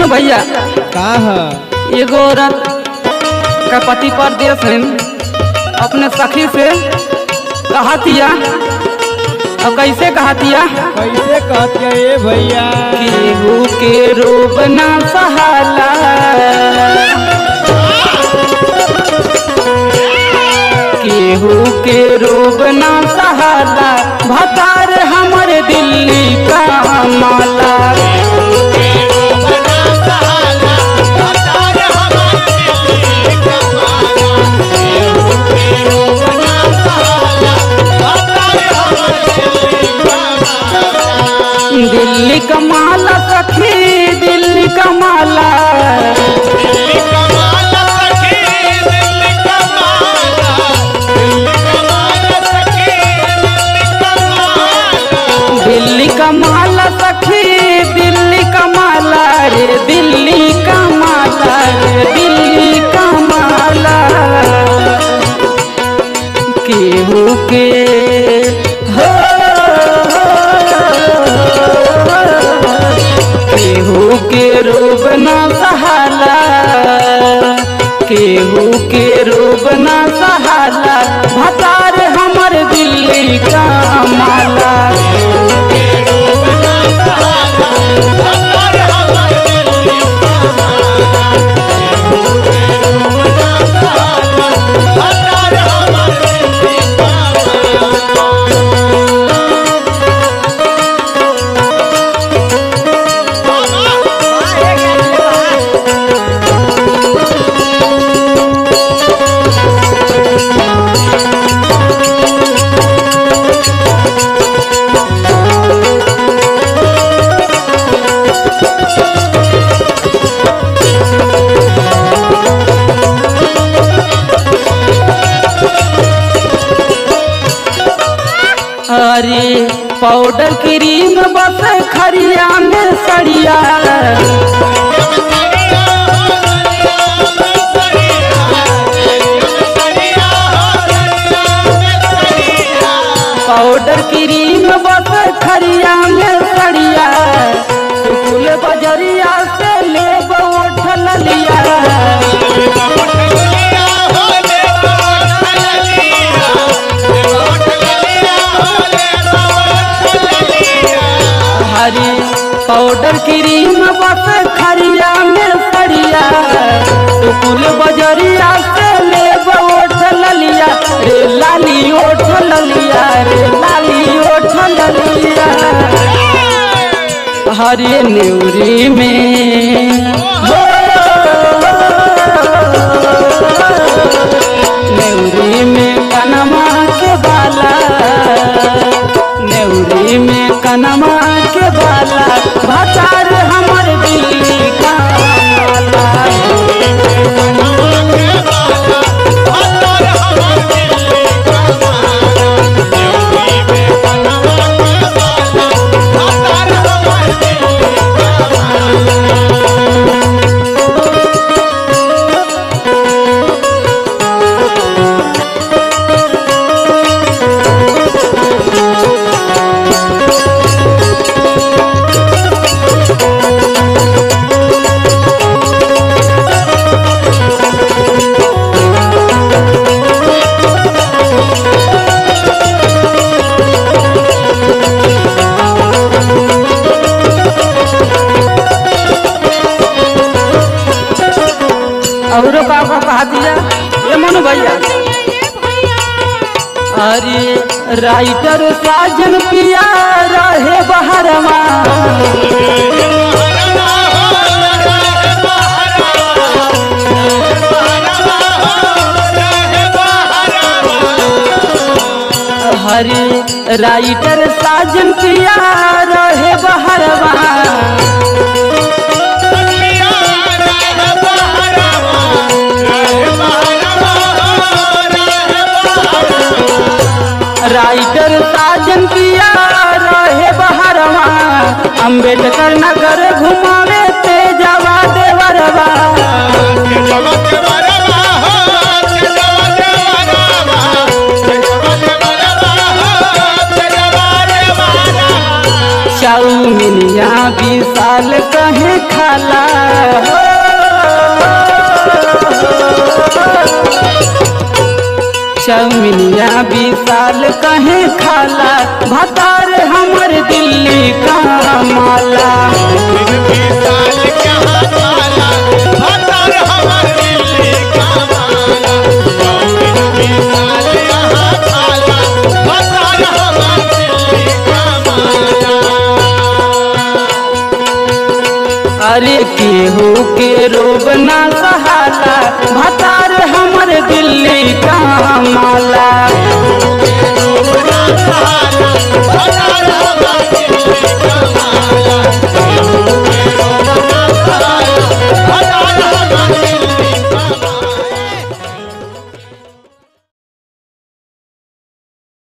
भैया का ह एगो औरत का पति परदेश है अपने सखी से कहतिया अब कैसे कहतिया कैसे कहतिया ए भैया केहू के रूप ना सहाला केहू के रूप ना सहाला भतार हमर दिल्ली का माला दिल्ली का माला सखी दिल्ली का माला दिल्ली का माला सखी दिल्ली का माला रे दिल्ली का माला रे दिल्ली का माला केहू के हो केहू के रूप ना सहाला केहू के रूप ना सहाला भतार हमर दिल्ली का माला अरे पाउडर क्रीम बस खरिया में सड़िया पाउडर क्रीम बस खरिया में सड़िया फूल बजरिया से ले उठल लिया हरी पाउडर क्रीम बस खरिया में सड़िया फूल बजरिया से ले ओठ ललिया रे लाली ओठ ललिया रे लाली ओठ ललिया हरे न्यूरी में हो नेवरी में कनमा के बाला नेवरी में कनमा के बाला भतार हमर दिल्ली का माला और बाबा कहा दिया ये मनु भैया अरे राइटर साजन पिया रहे बहरवा हरे राइटर साजन पिया रहे बहरवा राइटर साजन पिया रहे बहरवा अम्बेडकर नगर घुमावे तेजवा देवरवा चाउमिनिया विशाल कहे खाला चाउमिनिया विशाल कहे खाला भतार हमर दिल्ली का माला अरे केहू के रोब ना सहाला